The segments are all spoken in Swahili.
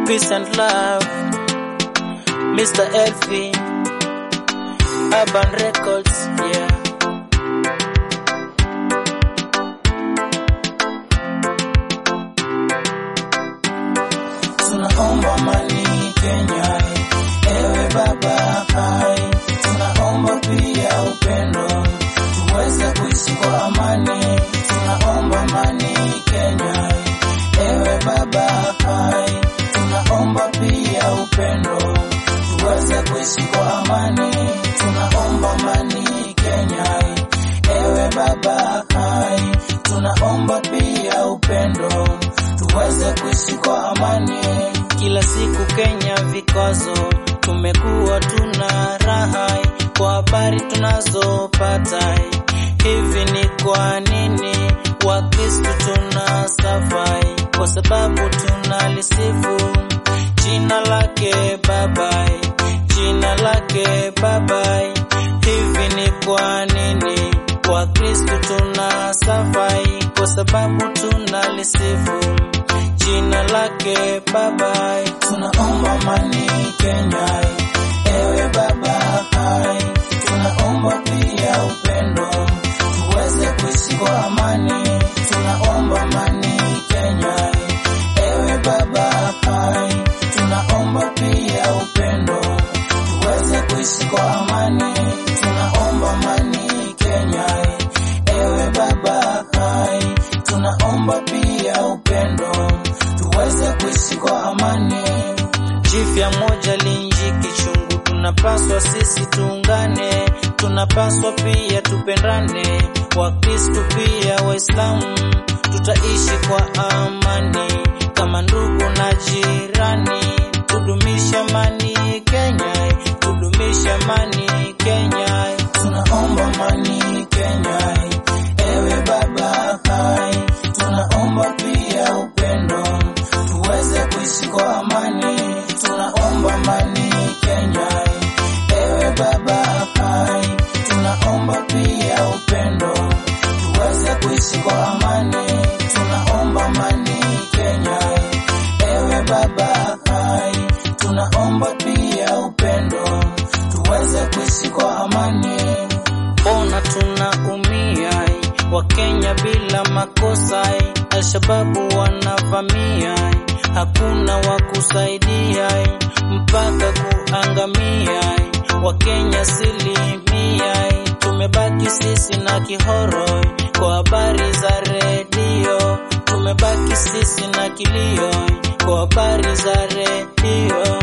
peace and love. Mr. Elfie, Urban Records, yeah. Tunaomba amani Kenya, ewe baba hai, tunaomba pia upendo, tuweze kuishi kwa amani. Tunaomba amani Kenya, ewe baba hai, tunaomba pia upendo, tuweze kuishi kwa amani. Tunaomba amani Kenya, ewe baba hai, tunaomba pia upendo, tuweze kuishi kwa amani. Kila siku Kenya vikwazo, tumekuwa tuna raha kwa habari tunazopata. Hivi ni kwa nini Wakristo tuna safai? Kwa sababu tunalisifu jina lake Babai, jina lake Babai. Hivi ni kwa nini Wakristo tuna safai? Kwa sababu tunalisifu jina lake Babai. Tunaomba amani Kenya, ewe Baba hai, tunaomba pia upendo, tuweze kuishi kwa amani. Tunaomba amani Kenya, ewe Baba hai, tunaomba pia upendo, tuweze kuishi kwa amani. Tunaomba amani Kenya, ewe Baba hai, tunaomba pia upendo, tuweze kuishi kwa amani. Jipya moja linji kichungu, tunapaswa sisi tuungane, tunapaswa pia tupendane, Wakristo pia Waislamu, tutaishi kwa amani kama ndugu na jirani, tudumishe amani Kenya, tudumishe amani Kenya, tunaomba amani Kenya, ewe Baba hai, tunaomba pia upendo, tuweze kuishi kwa amani, tunaomba amani Kenya, ewe Baba hai, tunaomba pia upendo, tuweze kuishi kwa amani, tunaomba amani Kenya, ewe Baba hai, tunaomba pia upendo, tuweze kuishi kwa amani. Ona tunaumia, Wakenya bila makosa, Alshababu wanavamia, hakuna wa kusaidia mpaka kuangamia. Wakenya silimia, tumebaki sisi na kihoro kwa habari za redio, tumebaki sisi na kilio kwa habari za redio.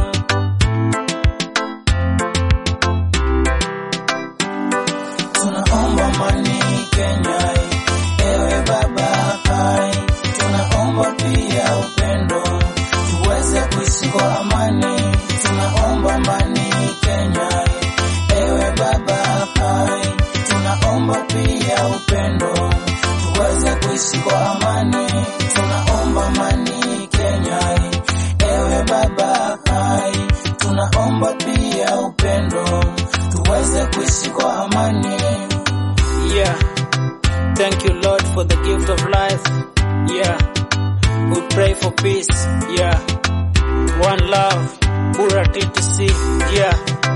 Tunaomba amani Kenya, ewe Baba hai, tunaomba pia upendo, tuweze kuishi kwa amani. Tunaomba amani Kenya, ewe Baba hai, tunaomba pia upendo, tuweze kuishi kwa amani. Tunaomba amani Kenya, ewe Baba hai, tunaomba pia upendo, tuweze kuishi kwa amani. Yeah. Thank you, Lord, for the gift of life. Yeah. We pray for peace. Yeah. One love. Bura TTC. Yeah.